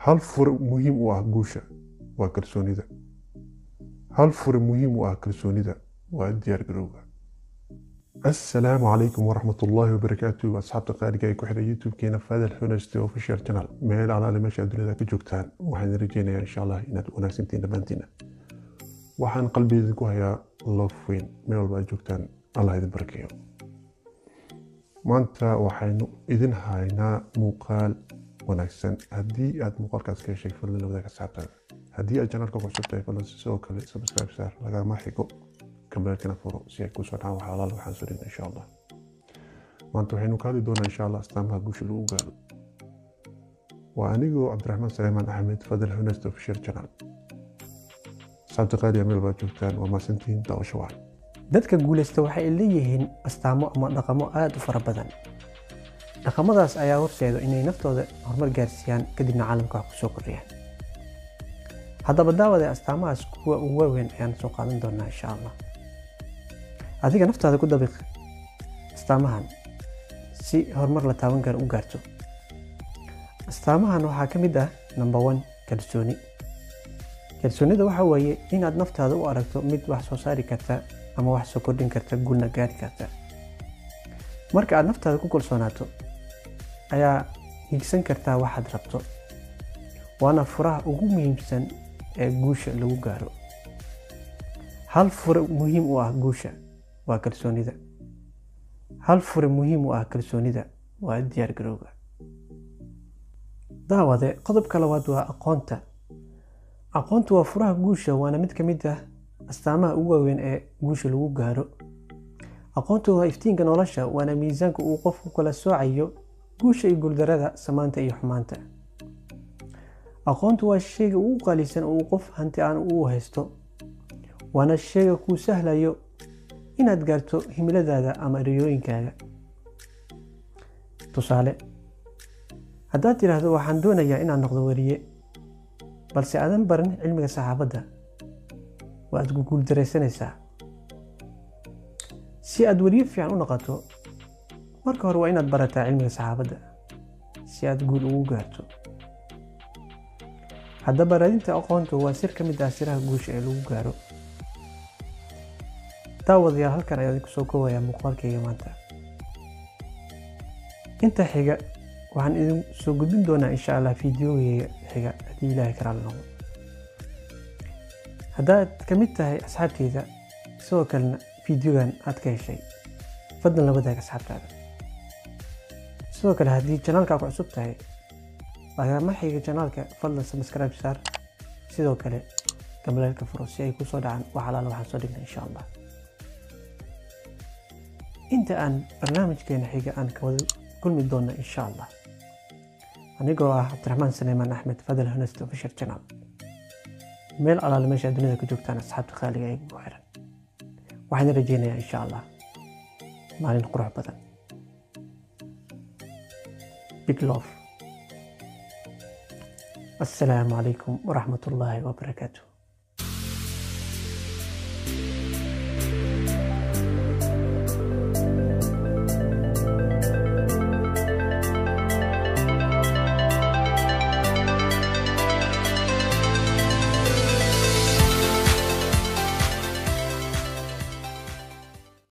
hal fure muhiim u ah guusha waa kalsoonida hal fure muhiim u ah kalsoonida waa diyaar garowga assalaamu calaykum waraxmat ullaahi wabarakaatu asxaabta qaaliga ee ku xidha youtube-keena fadal honest official channel meel alaale meesha dunida ka joogtaan waxaan rajeynayaa insha allah inaad wanaagsantiin dhammaantiina waxaan qalbigeeda ku hayaa loof weyn meel walba aad joogtaan allah idin barakeeyo maanta waxaynu idin haynaa muuqaal wanaagsan haddii aad muuqaalkaas ka heshay fadlan la wadaag asxaabtaada haddii aad janalka ku cusub tahay fadlan sidoo kale subscribe saar lagama xigo kambeelkana furo si ay kusoo dhacaan wax alaal waxaan soo dhigna insha allah maanta waxaynu ka hadli doonaa insha allah astaamaha guusha lagu gaaro waa anigoo cabdiraxmaan saleymaan axmed fadal honest official channel asxaabta qaaliya meel baad joogtaan waa maasantihiin daawasho wacan dadka guulaysta waxay leeyihiin astaamo ama dhaqamo aada u fara badan dhaqamadaas ayaa horseeda inay naftooda horumar gaarsiiyaan kadibna caalamka wax kusoo kordhiyaan haddaba daawade astaamahaas kuwa ugu waaweyn ayaan soo qaadan doonaa insha allah adiga naftaada ku dabiq astaamahan si horumar la taaban karo u gaarto astaamahan waxaa ka mid ah number one kalsooni kalsoonida waxa weeye inaad naftaada u aragto mid wax soo saari karta ama wax soo kordhin karta guulna gaari karta marka aad naftaada ku kalsoonaato ayaa higsan kartaa waxaad rabto waana furaha ugu muhiimsan ee guusha lagu gaaro hal fure muhiim u ah guusha waa kalsoonida hal fure muhiim u ah kalsoonida waa diyaar garowga daawade qodobka labaad waa aqoonta aqoontu waa furaha guusha waana mid ka mid ah astaamaha ugu waaweyn ee guusha lagu gaaro aqoontu waa iftiinka nolosha waana miisaanka uu qofku kala soocayo guusha iyo guuldarada samaanta iyo xumaanta aqoontu waa shayga ugu qaalisan oo uu qof hanti aan uu haysto waana shayga kuu sahlayo inaad gaarto himiladaada ama riyooyinkaaga tusaale haddaad tidhaahdo waxaan doonayaa inaad noqdo weriye balse aadan baran cilmiga saxaafadda waad guguuldaraysanaysaa si aad weriye fiican u noqoto marka hore waa inaad barataa cilmiga saxaafadda si aad guul ugu gaarto haddaba raadinta aqoontu waa sir ka mid ah siraha guusha ee lagu gaaro daawadayaal halkan ayaa idinku soo koobayaa muuqaalkayga maanta inta xiga waxaan idin soo gudbin doonaa insha allah fideogeyga xiga haddii ilaahay karaala noqdo haddaad ka mid tahay asxaabteyda sidoo kalena fideogan aad ka heshay fadlan la wadaag asxaabtaada sidoo kale haddii janaalka ku cusub tahay lagama xiga janaalka fadlan subscribe saar sidoo kale gambaleelka furo si ay kusoo dhacaan wax alaala waxaan soo dhigna insha allah inta aan barnaamijkeena xiga aan ka wada kulmi doona insha allah anigoo ah cabdiraxmaan saleymaan axmed fadal honest official channel meel alaale meesha dunida ka joogtaan asxaabta qaaliga ee ugu xiran waxaan rajeynayaa insha allah maalin qurux badan big love السلام عليكم ورحمة الله وبركاته